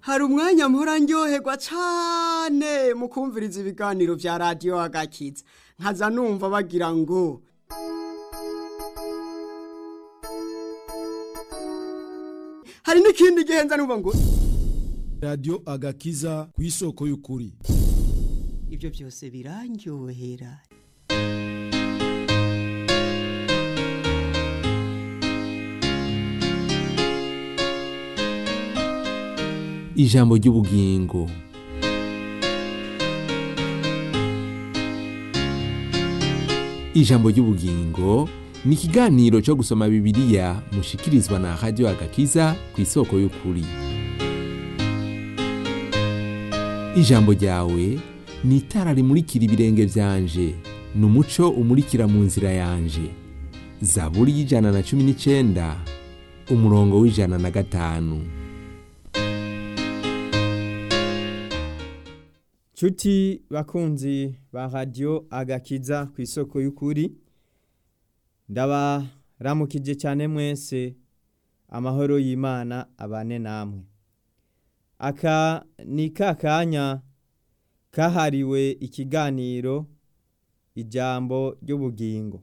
hari umwanya mpora ndyoherwa cane mu kumviriza ibiganiro vya radiyo agakiza nkaza numva bagira ngo hari n'ikindi gihe nza numva ngo radiyo agakiza ku isoko y'ukuri ivyo vyose birandyohera ijambo ry'ubugingo ijambo ry'ubugingo ni ikiganiro cyo gusoma bibiliya mushikirizwa na radiyo agakiza ku isoko y'ukuri ijambo ryawe ni itara rimurikira ibirenge byanje ni umuco umurikira mu nzira yanje zaburi y'ijana na cumi n'icyenda umurongo w'ijana na gatanu Cuti bakunzi ba radio agakiza ku isoko y'ukuri ndabaramukije cyane mwese amahoro y'Imana abane namwe aka ni kakanya kahariwe ikiganiro ijambo ry'ubugingo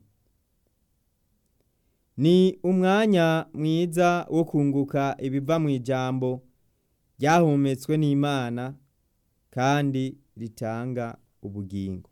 ni umwanya mwiza wo kunguka ibiva mu ijambo ryahumetswe n'Imana kandi ritanga ubugingo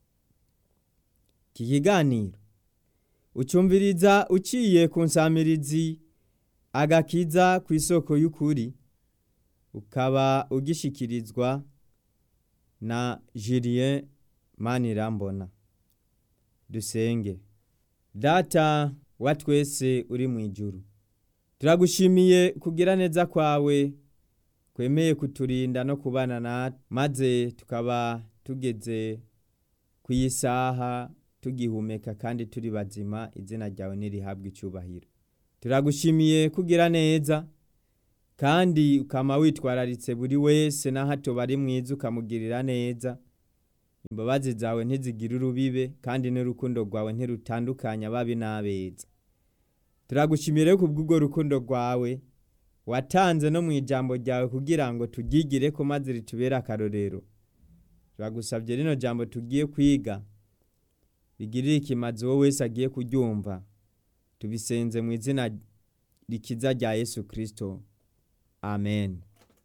iki kiganiro ucumviriza uciye ku nsamirizi agakiza ku isoko y'ukuri ukaba ugishikirizwa na Julien Manirambona dusenge data wa twese uri mu ijuru turagushimiye kugira neza kwawe kwemeye kuturinda no kubana na maze tukaba tugeze ku isaha tugihumeka kandi turi bazima izina ryawe nirihabwa icyubahiro turagushimiye kugira neza kandi ukama witwararitse buri wese n'aho hato bari mwiza ukamugirira neza imbabazi zawe ntizigire urubibe kandi n'urukundo rwawe ntirutandukanya ababi n'abeza turagushimire ku bw'urwo rukundo rwawe watanze no mu ijambo ryawe kugira ngo turyigire ko maze ritubere akarorero turagusabye rino jambo tugiye kwiga rigirire ikimazi wowe wese agiye kuryumva tubisenze mu izina rikiza rya yesu kirisito amen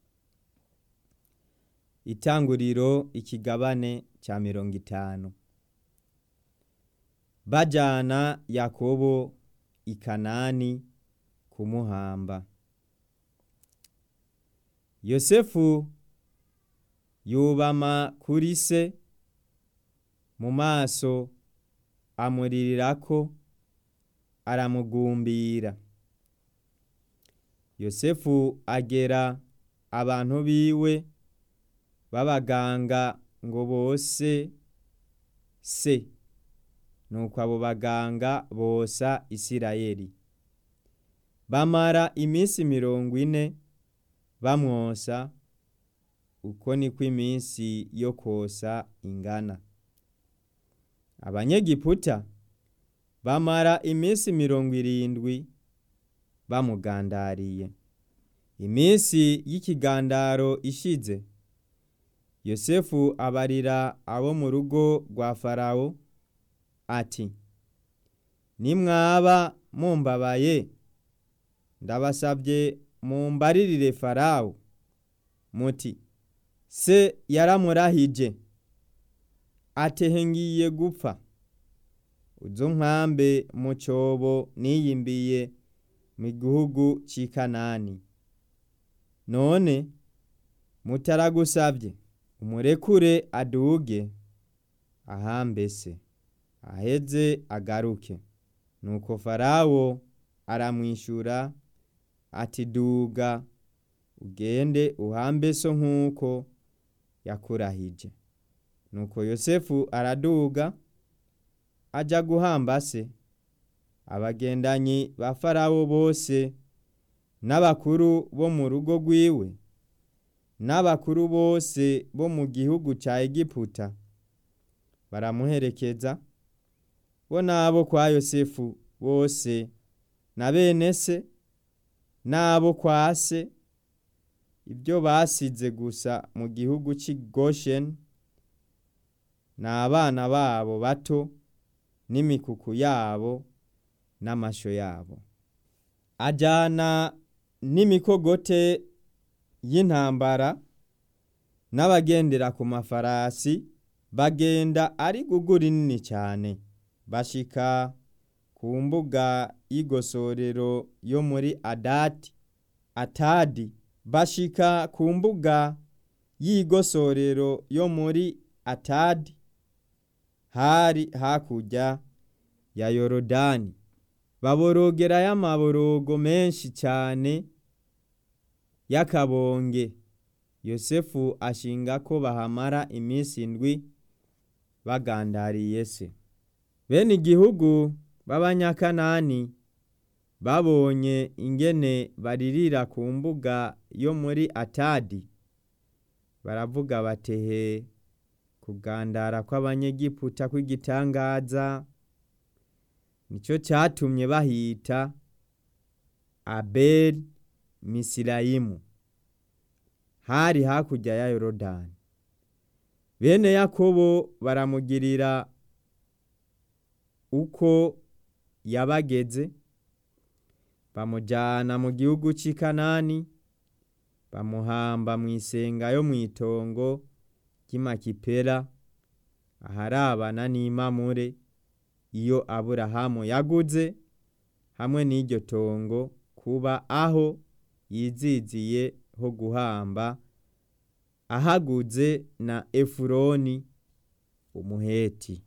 itanguriro ikigabane cya mirongo itanu bajyana yakobo i kanani kumuhamba yosefu yubama kuri se mu maso amurirako aramugumbira yosefu agera abantu biwe b'abaganga ngo bose se nuko abo baganga bosa isirayeli bamara iminsi mirongo ine bamwosa uko niko iminsi yo kosa ingana abanyegiputa bamara iminsi mirongo irindwi bamugandariye iminsi y'ikigandaro ishize yosefu abarira abo mu rugo rwa farawo ati nimwaba mumbabaye ndabasabye mumbaririre farawo muti se yaramurahije atehe ngiye gupfa uzo nkambe mu cyobo niyimbiye mu gihugu cy'i kanani none mutaragusabye umurekure aduge ahambese aheze agaruke nuko farawo aramwishyura ati duga ugende uhambe so nk'uko yakurahije nuko yosefu araduga ajya guhamba se abagendanyi ba farawo bose n'abakuru bo mu rugo rwiwe n'abakuru bose bo mu gihugu cya egiputa baramuherekeza bo n'abo kwa yosefu bose na bene se n'abo kwa se ibyo basize gusa mu gihugu cy'i Goshen ni abana babo bato n'imikuku yabo n'amasho yabo ajyana n'imikogote y'intambara n'abagendera ku mafarasi bagenda ari gugu rinini cyane bashika ku mbuga y'igosorero yo muri adati atadi bashika ku mbuga y'igosorero yo muri atadi hari hakurya ya yorodani baborogerayo amaborogo menshi cyane y'akabonge yosefu ashinga ko bahamara iminsi indwi bagandariye se bene igihugu b'abanyakanani babonye ingene baririra ku mbuga yo muri atadi baravuga batehe kugandara kw'abanyegiputa kw'igitangaza nicyo cyatumye bahita abeli misirayimu hari hakurya ya yorodani bene yakobo baramugirira uko yabageze bamujyana mu gihugu cy'i kanani bamuhamba mu isenga yo mu itongo ry'imakipera aharabana n'imamure iyo aburahamu yaguze hamwe n'iryo tongo kuba aho yiziziye ho guhamba ahaguze na efuroni umuheti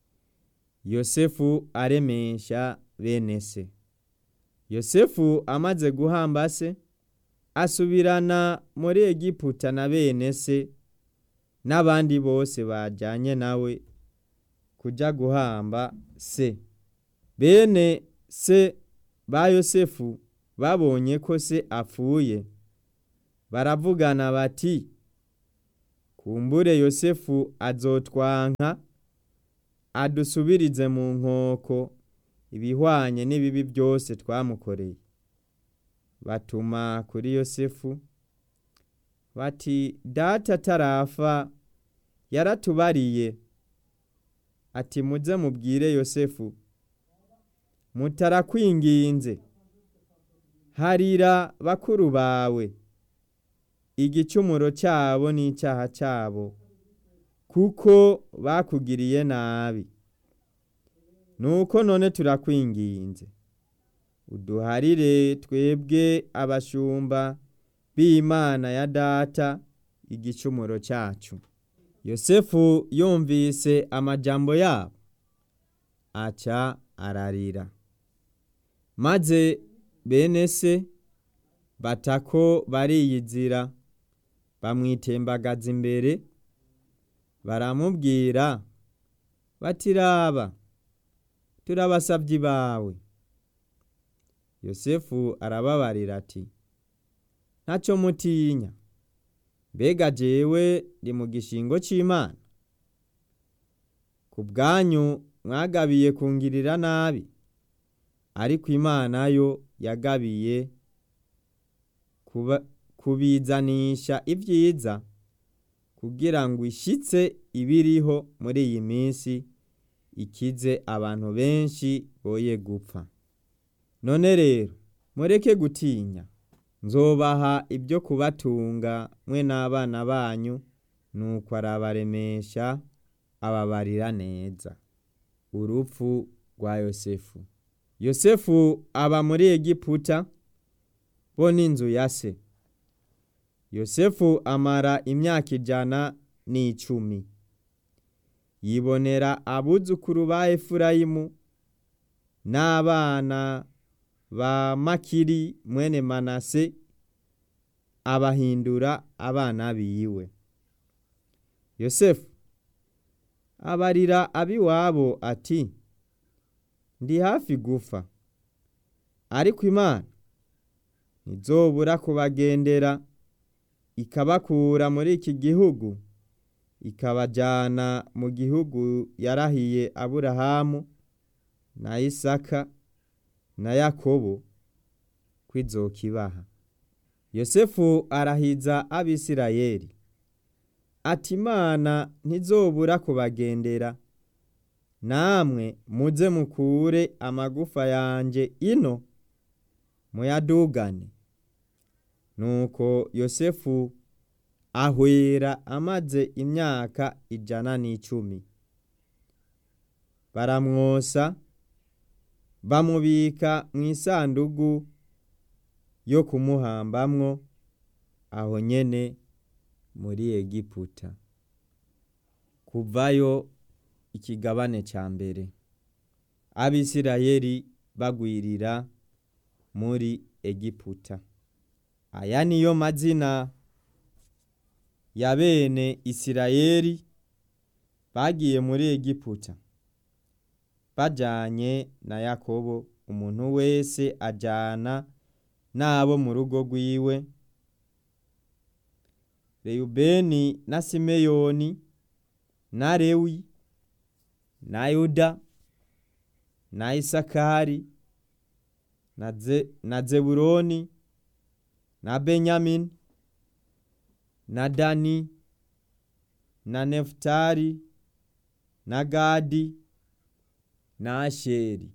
yosefu aremesha bene se yosefu amaze guhamba se asubirana muri egiputa na bene se n'abandi bose bajyanye nawe kujya guhamba se bene se ba yosefu babonye ko se apfuye baravugana bati kumbure yosefu azotwanka adusubirize mu nkoko ibihwanye n'ibibi byose twamukoreye batuma kuri yosefu bati data atarafa yaratubariye ati muze mubwire yosefu mutarakwinginze harira bakuru bawe igicumuro cyabo n'icyaha cyabo kuko bakugiriye nabi nuko none turakwinginze uduharire twebwe abashumba b'imana ya data igicumuro cyacu yosefu yumvise amajambo yabo aca ararira maze bene se batako bariyizira bamwitembagaza imbere baramubwira batiraba turabasabyi bawe yosefu arababarira ati ntacyo mutinya mbega jewe ndi mu gishingo cy'imana ku bwanyu mwagabiye kungirira nabi ariko imana yo yagabiye kubizanisha ibyiza kugira ngo ishyitse ibiriho muri iyi minsi ikize abantu benshi boye gupfa none rero mureke gutinya nzobaha ibyo kubatunga mwe n'abana banyu nuko arabaremesha ababarira neza urupfu rwa yosefu yosefu aba muri egiputa bo n'inzu ya se yosefu amara imyaka ijana n'icumi yibonera abuzukuru ba efurayimu n'abana ba makiri mwene manase abahindura abana biwe yosefu abarira abiwabo ati ndi hafi gufa ariko imana ntizobura kubagendera ikabakura muri iki gihugu ikabajyana mu gihugu yarahiye aburahamu na isaka na yakobo kwizokibaha yosefu arahiza abisirayeli ati imana ntizobura kubagendera namwe muze mukure amagufa yanje ino muyadugane nuko yosefu ahwera amaze imyaka ijana n'icumi baramwosa bamubika mu isandugu yo kumuhambamwo aho nyene muri egiputa kuvayo ikigabane ca mbere abisirayeli bagwirira muri egiputa aya niyo mazina ya bene isirayeli bagiye muri egiputa bajanye na yakobo umuntu wese ajana n'abo mu rugo rwiwe reyubeni na simeyoni na lewi na yuda na isakari na, Ze, na zeburoni na benyamini na dani na nefutali na gadi na asheri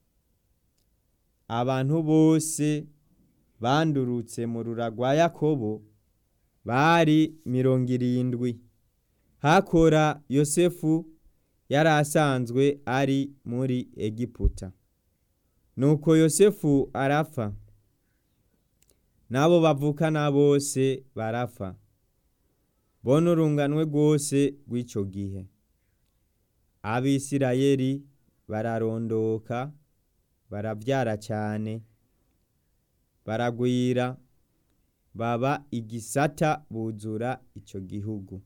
abantu bose bandurutse mu rura rwa yakobo bari mirongo irindwi hakora yosefu yari asanzwe ari muri egiputa nuko yosefu arapfa n'abo bavukana bose barapfa bona urunganwe rwose rw'icyo gihe abisirayeli bararondoka barabyara cyane baragwira baba igisata buzura icyo gihugu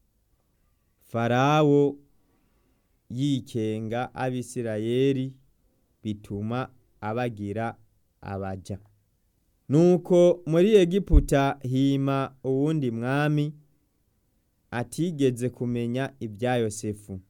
farawo yikenga abisirayeli bituma abagira abaja nuko muri egiputa hima uwundi mwami atigeze kumenya ibya yosefu